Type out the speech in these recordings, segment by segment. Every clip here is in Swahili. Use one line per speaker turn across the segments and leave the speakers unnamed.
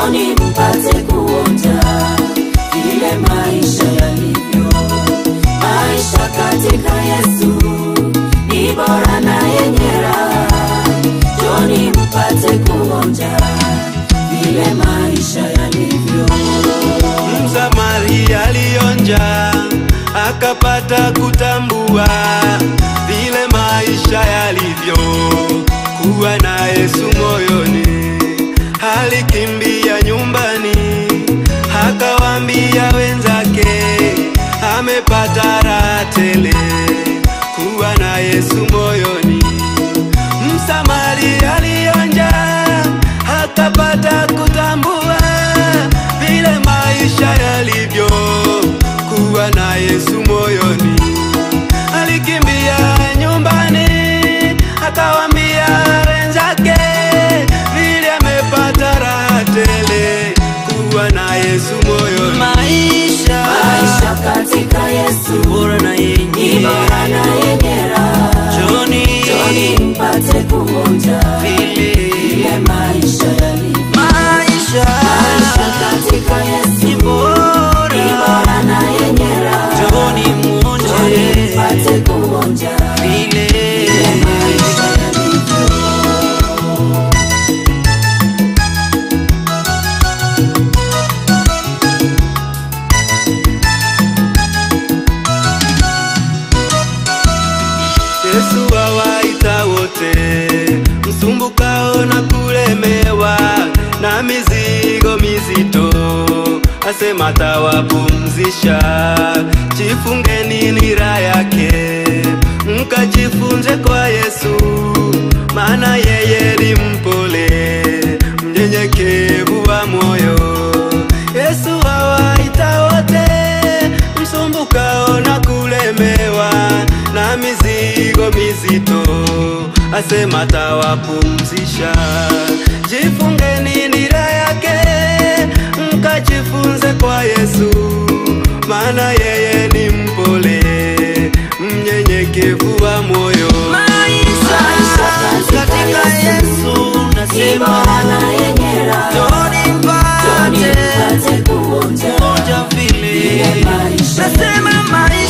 Njoni mpate kuonja vile maisha yalivyo. Maisha katika Yesu ni bora na yenye raha. Njoni mpate kuonja vile maisha yalivyo.
Msamaria alionja akapata kutambua vile maisha yalivyo, kuwa na Yesu moyoni. Alikimbia nyumbani akawaambia wenzake, amepata raha tele, kuwa na Yesu moyoni. Msamaria alionja akapata kutambua vile maisha yalivyo, kuwa na Yesu moyoni. Alikimbia nyumbani akawambia wenzake vile amepata raha tele, kuwa na Yesu moyoni. Maisha,
Maisha katika Yesu
bora na
ni
yenye
bora na yenye raha.
Joni,
Njoni mpate kuonja
vile
vile maisha yalivyo.
maisha
Maisha katika Yesu
ni bora,
ni bora na yenye raha.
Joni
Njoni
mwonje
mpate kuonja
vile
vile maisha yalivyo.
Yesu awaita wote msumbukao na kulemewa na mizigo mizito, asema tawapumzisha. Jifungeni nira yake, mkajifunze kwa Yesu, maana yeye ni mpole, mnyenyekevu wa moyo. Yesu awaita wote msumbukao na kulemewa na mizigo mizito, asema tawapumzisha. Jifungeni nira yake, mkajifunze kwa Yesu, maana yeye ni mpole, mnyenyekevu wa moyo.
Maisha katika Yesu ni bora na yenye raha. Njoni mpate kuonja vile maisha yalivyo.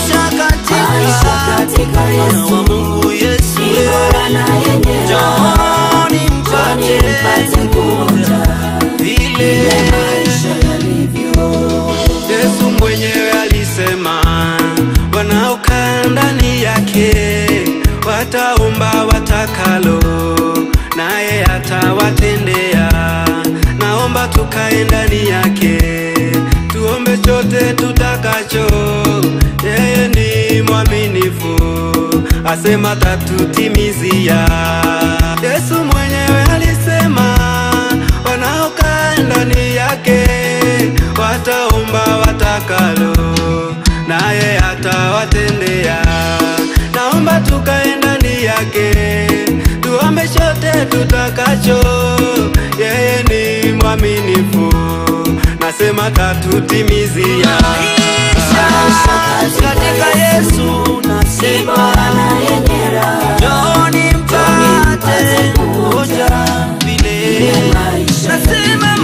Maisha katika Yesu ni bora na yenye raha. Njoni mpate kuonja vile maisha yalivyo.
Yesu mwenyewe alisema, wanaokaa ndani yake wataomba watakalo, naye atawatendea. Naomba tukae ndani yake, tuombe chote tutakacho. Yeye ni mwaminifu, asema tatutimizia. Yesu mwenyewe alisema, wanaokaa ndani yake wataomba watakalo, naye atawatendea. Naomba tukae ndani yake, tuombe chote tutakacho. Yeye ni mwaminifu, nasema tatutimizia.
Maisha katika Yesu ni bora na yenye raha. Njoni mpate kuonja vile maisha yalivyo.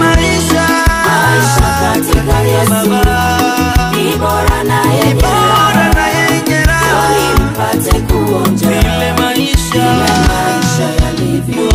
Maisha katika Yesu ni bora na yenye raha. Njoni mpate kuonja vile maisha yalivyo.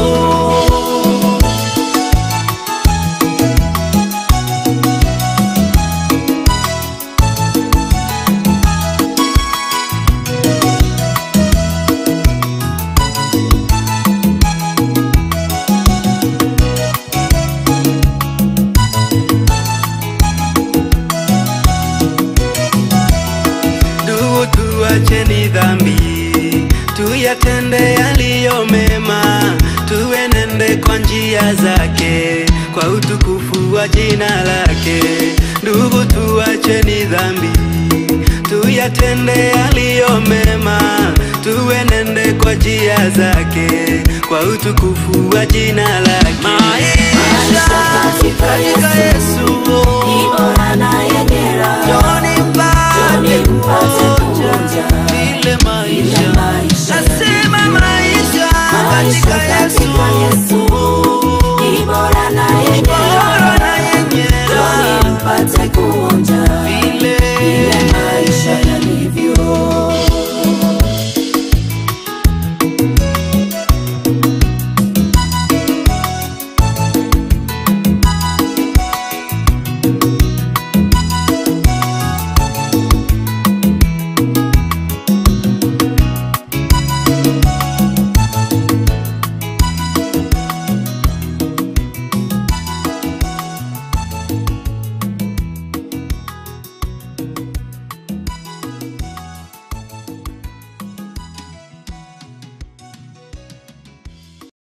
Ndugu, tuacheni dhambi, tuyatende yaliyo mema, tuenende kwa njia zake, kwa utukufu wa jina lake. Ndugu, tuacheni dhambi, tuyatende yaliyo mema, tuenende kwa njia zake, kwa utukufu wa jina lake.
Maisha